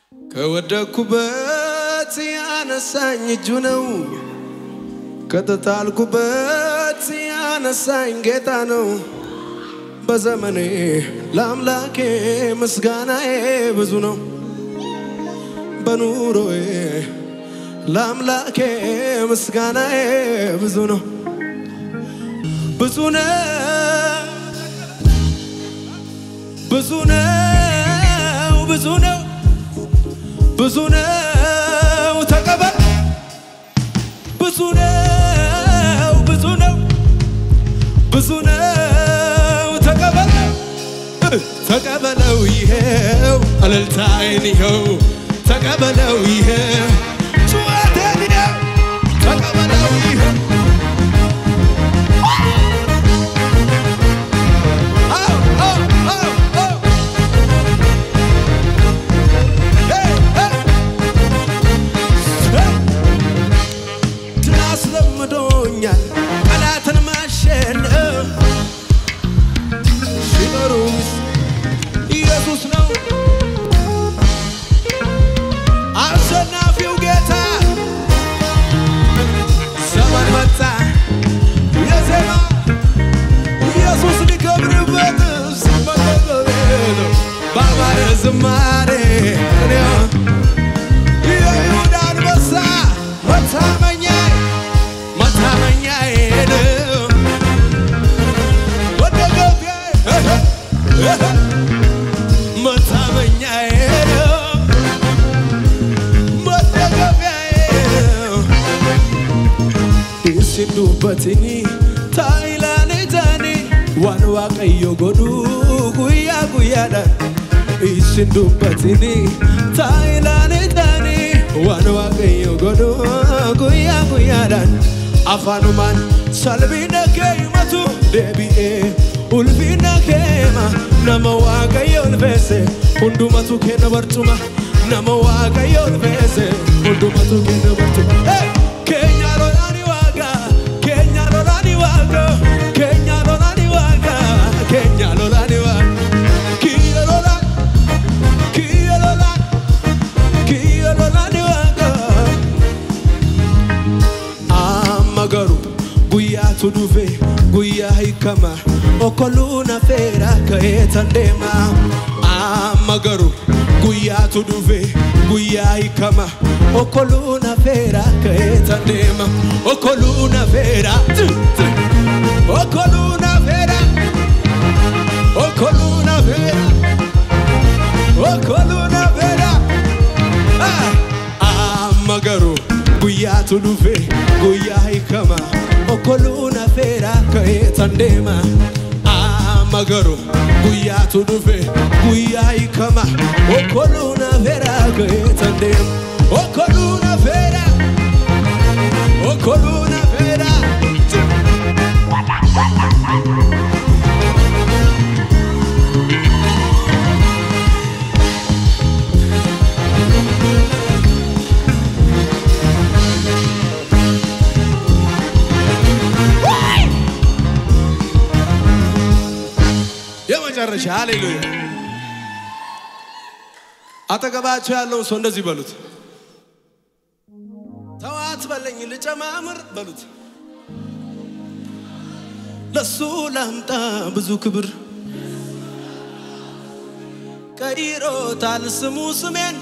ከወደኩበት ያነሳኝ እጁ ነው። ከተጣልኩበት ያነሳኝ ጌታ ነው። በዘመኔ ለአምላኬ ምስጋናዬ ብዙ ነው። በኑሮዬ ለአምላኬ ምስጋናዬ ብዙ ነው። ብዙ ነው ብዙ ነው ብዙ ነው ብዙ ነው ተቀበል ብዙ ነው ብዙ ነው ብዙ ነው ተቀበል ተቀበለው ይሄው እልልታዬን ይኸው ተቀበለው ይሄው ጩኸቴን ይኸው ተቀበለው ይሄው አው አው አው አው ሄይ ሄይ ሄይ ድል አስለምዶኛል ጠላትን ማሸነፍ ሲጠሩኝ ኢየሱስ ነው አሸናፊው ጌታ ዘመን መጣ የዜማ ኢየሱስ ሊከብርበት ሲመለከት ባማረ ዝማሬ እኔ የይሁዳ አንበሳ መታመኛዬ መታመኛዬ ነው ወደ ገቢያዬ መታመኛዬ ነው መደገፊያዬ ነው isin dubbatini taayilaani taani waan waaqayyo godhu guyyaa guyyaadhaan isin dubbatini taayilaani taani waan waaqayyo godhu guyyaa guyyaadhaan afaanumaan salphina kee himatu deebi'ee ulfina kee hima nama waaqayyo ulfeesse hundumatu kenna barcuma nama waaqayyo ulfeesse hundumatu kenna barcuma Hey! keenya lolaani waaqa keenya lolaani waaqa keenya lolaani waaqa keenya lolaani waaqa kiyya lolaan kiyya lolaan kiyya lolaani waaqa amma garuu guyyaatu dhufe guyyaa hiikama okkoluu nafeera ka'ee tan deema amma garuu guyyaatu dhufe guyyaa hiikama okkoluu nafeera ka'ee tan deema okkoluu nafeera okkoluu nafeera okkoluu nafeera okkoluu nafeera Ah! amma garuu guyyaatu dhufe guyyaa hiikama okkoluu nafeera ka'ee tan deema amma garuu guyyaatu dhufe guyyaa hiikama okkoluu nafeera ka'ee tan deema okkoluu nafeera okkoluu nafeera የመጨረሻ ሃሌሉያ አጠገባቸው ያለውን ሰው እንደዚህ በሉት ተዋት በለኝ ልጨማምር በሉት ለሱ ላምጣ ብዙ ክብር ቀይሮታል ስሙ ስሜን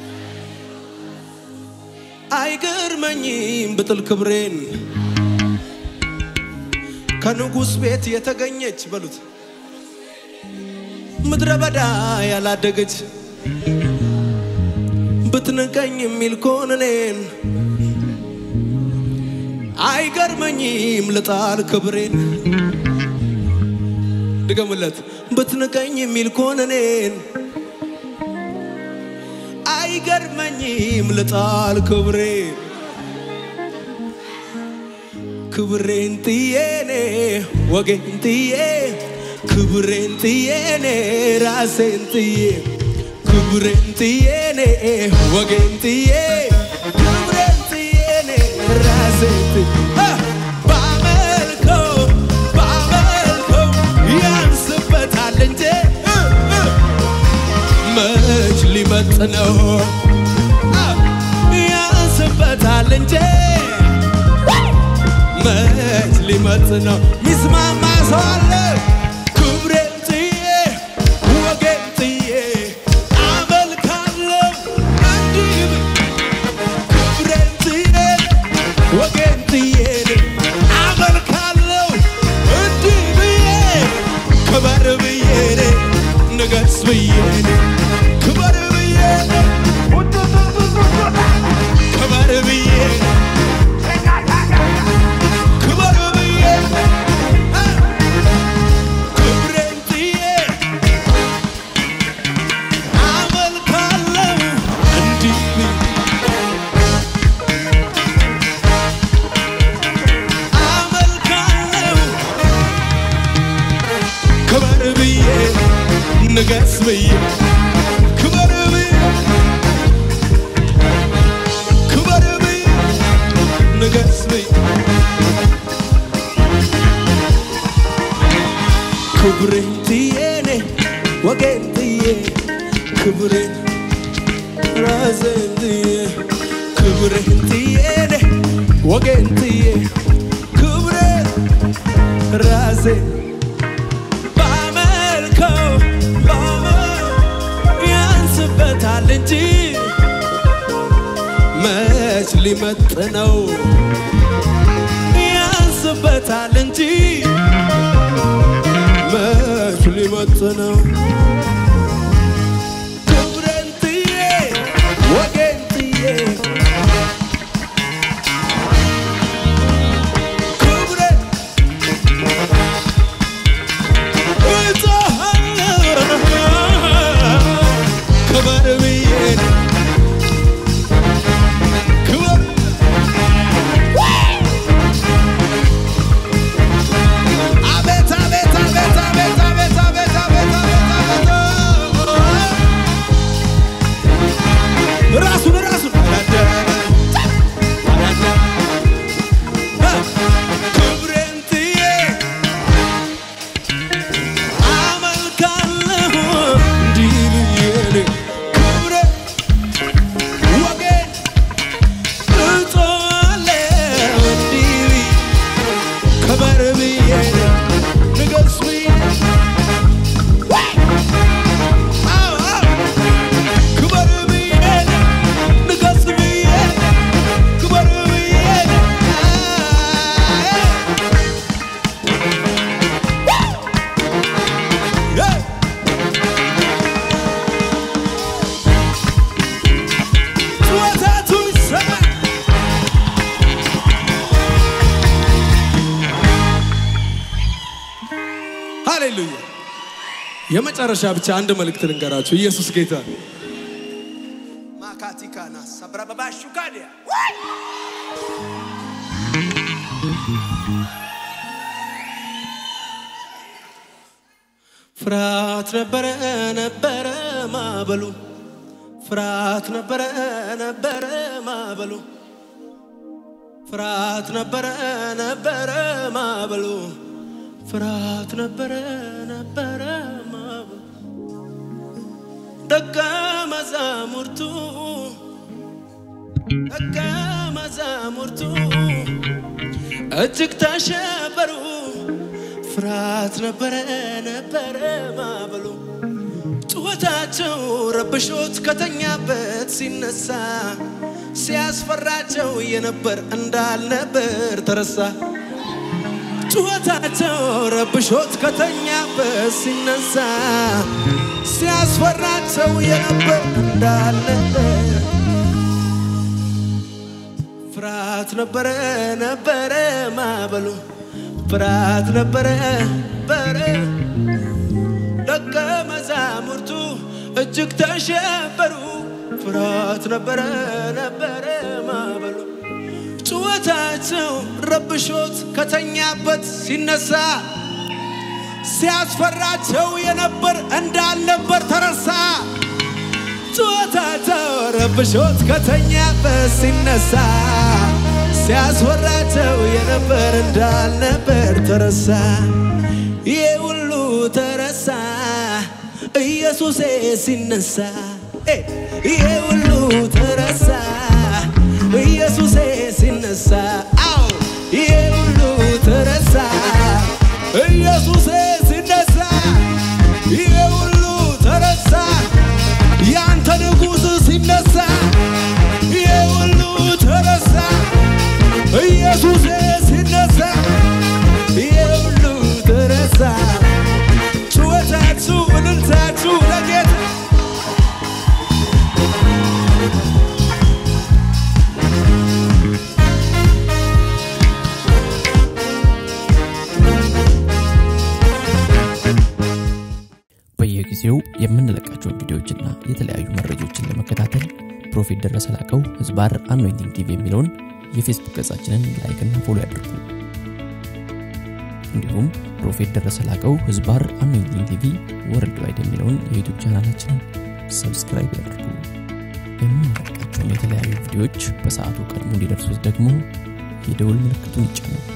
አይገርመኝም ብጥል ክብሬን ከንጉሥ ቤት የተገኘች በሉት ምድረ በዳ ያላደገች ብትንቀኝ የሚል ከሆነ እኔን አይገርመኝም ልጣል ክብሬን ድገምለት ብትንቀኝ የሚል ከሆነ እኔን አይገርመኝም ልጣል ክብሬን ክብሬን ጥዬኔ ወጌን ጥዬ ክብሬን ጥዬኔ ራሴን ጥዬ ክብሬን ጥዬኔ ወጌን ጥዬ ክብሬን ጥዬኔ ራሴን ጥዬ አ! ባመልከው ባመልከው ያንስበታል እንጂ እ! እ! መች ሊመጥ ሊመጥነው ያንስበታል እንጂ መች ሊመጥነው ሚስማማ ሰው አለ ክብሬን ጥዬ ወጌን ጥዬ አመልካለሁ እንዲህ ክብሬን ጥዬ ወጌን ጥዬ አመልካለሁ እንዲህ ብዬ ክበር ብዬ ንገስ ብዬ ክበር ብዬ ክበር ብዬ ክበር ብዬ ክብሬን ጥዬ አመልካለሁ እንዲህ ብዬ አመልካለሁ ክበር ብዬ ንገስ ብዬ ክበር ብዬ ክበር ብዬ ንገስ ብዬ ክብሬን ጥዬ እኔ ወጌን ጥዬ ክብሬን ራሴን ጥዬ ክብሬን ጥዬ እኔ ወጌን ጥዬ ክብሬን ራሴን ባመልከው ባመል ያንስበታል እንጂ መች ሊመጥነው ያንስበታል እንጂ መች ሊመጥነው ክብሬን ጥዬ ወጌን ጥዬ ክብሬን ክበር ብዬ ክበር አቤት አቤት አቤት አቤት አቤት አቤት አቤት አቤት አቤት ራሱን ራሱን ክብሬን ጥዬ አመልካለሁ እንዲህ ብዬ ክብሬን ወጌን እጦዋለሁ እንዲህ ብዬ ክበር ብዬ ንገስ ብዬ አዎ አዎ ክበር ብዬ ንገስ ብዬ ክበር ብዬ አይ ጩኸታቱ ይሰማ ሃሌሉያ የመጨረሻ ብቻ አንድ መልእክት ልንገራችሁ ኢየሱስ ጌታ ነው። ማካቲካና ሰብረበባሹ ካዲያ ፍርሃት ነበረ ነበረ ማበሉ ፍርሃት ነበረ ነበረ ማበሉ ፍርሃት ነበረ ነበረ ማበሉ ፍርሃት ነበረ ነበረ ማበሉ ደቀ መዛሙርቱ ደቀ መዛሙርቱ እጅግ ተሸበሩ። ፍርሃት ነበረ ነበረ ማበሉ ጩኸታቸው ረብሾት ከተኛበት ሲነሳ ሲያስፈራቸው የነበር እንዳልነበር ተረሳ። ጩኸታቸው ረብሾት ከተኛበት ሲነሳ ሲያስፈራቸው የነበር እንዳልነበር ፍርሃት ነበረ ነበረ ማበሉ ፍርሃት ነበረ በረ ደቀ መዛሙርቱ እጅግ ተሸበሩ። ፍርሃት ነበረ ነበረ ማበሉ ጩኸታቸው ረብሾት ከተኛበት ሲነሳ ሲያስፈራቸው የነበር እንዳልነበር ተረሳ። ጩኸታቸው ረብሾት ከተኛበት ሲነሳ ሲያስፈራቸው የነበር እንዳልነበር ተረሳ። ይህ ሁሉ ተረሳ ኢየሱሴ ሲነሳ ኤ ይሄ ሁሉ ተረሳ ኢየሱሴ ሲነሳ አዎ ይሄ ሁሉ ተረሳ ኢየሱሴ ሲነሳ ይሄ ሁሉ ተረሳ ያንተ ንጉሥ ሲነሳ ይሄ ሁሉ ተረሳ ኢየሱሴ ሲነሳ ይሄ ሁሉ ተረሳ ጩኸታችሁ እልልታችሁ ለጌታ በየጊዜው የምንለቃቸውን ቪዲዮዎችና የተለያዩ መረጃዎችን ለመከታተል ፕሮፌት ደረሰ ላቀው ህዝባር አኖይንቲንግ ቲቪ የሚለውን የፌስቡክ ገጻችንን ላይክና ፎሎ ያድርጉ። እንዲሁም ፕሮፌት ደረሰ ላቀው ህዝባር አኖይንቲንግ ቲቪ ወርልድ ዋይድ የሚለውን የዩቱብ ቻናላችንን ሰብስክራይብ ያድርጉ። የምንለቃቸውን የተለያዩ ቪዲዮዎች በሰዓቱ ቀድሞ እንዲደርሱት ደግሞ የደውል ምልክቱን ይጫኑ።